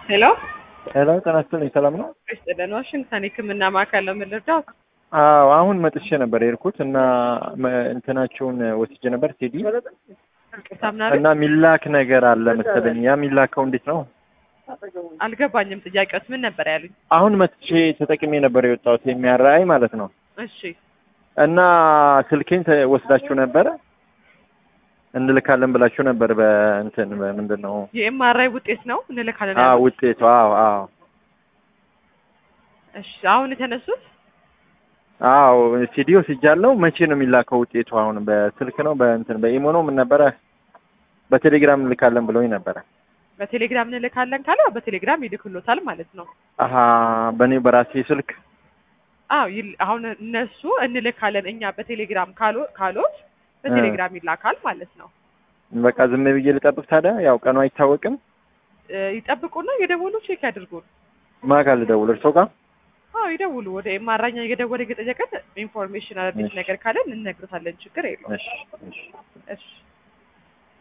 ሄሎ ሄሎ ጤና ይስጥልኝ ሰላም ነው? ስጥልን ዋሽንግተን የህክምና ማዕከል ነው የምንረዳው? አዎ አሁን መጥቼ ነበር የሄድኩት እና መ- እንትናቸውን ወስጄ ነበር ሲዲ ይቅርታ ምናምን እና ሚላክ ነገር አለ መሰለኝ። ያ ሚላከው እንዴት ነው? አልገባኝም። ጥያቄዎች ምን ነበር ያሉኝ? አሁን መጥቼ ተጠቅሜ ነበር የወጣሁት የሚያራይ ማለት ነው። እሺ እና ስልኬን ተ- ወስዳችሁ ነበረ እንልካለን ብላችሁ ነበር በእንትን ምንድን ነው የኤምአርአይ ውጤት ነው እንልካለን አዎ ያሉት? ውጤቱ አዎ አዎ እሺ አሁን የተነሱት አዎ ሲዲ ወስጃለሁ። መቼ ነው የሚላከው ውጤቱ? አሁን በስልክ ነው በእንትን በኢሞ ነው ምን ነበረ? በቴሌግራም እንልካለን ብለውኝ ነበረ። በቴሌግራም እንልካለን ካለ በቴሌግራም ይልክሎታል ማለት ነው። አሀ በእኔ በራሴ ስልክ አዎ ይል- አሁን እነሱ እንልካለን እኛ በቴሌግራም ካሎ ካሎት በቴሌግራም ይላካል ማለት ነው። በቃ ዝም ብዬ ልጠብቅ ታዲያ? ያው ቀኑ አይታወቅም። እ፣ ይጠብቁና የደወሉ ቼክ ያድርጉን። ማን ጋር ልደውል? እርስዎ ጋር? አዎ ይደውሉ። ወደ ኤምአርአይ እየደወለ እየጠየቀን ኢንፎርሜሽን አዲስ እሺ። ነገር ካለን እንነግሮታለን። ችግር የለውም። እሺ እሺ እሺ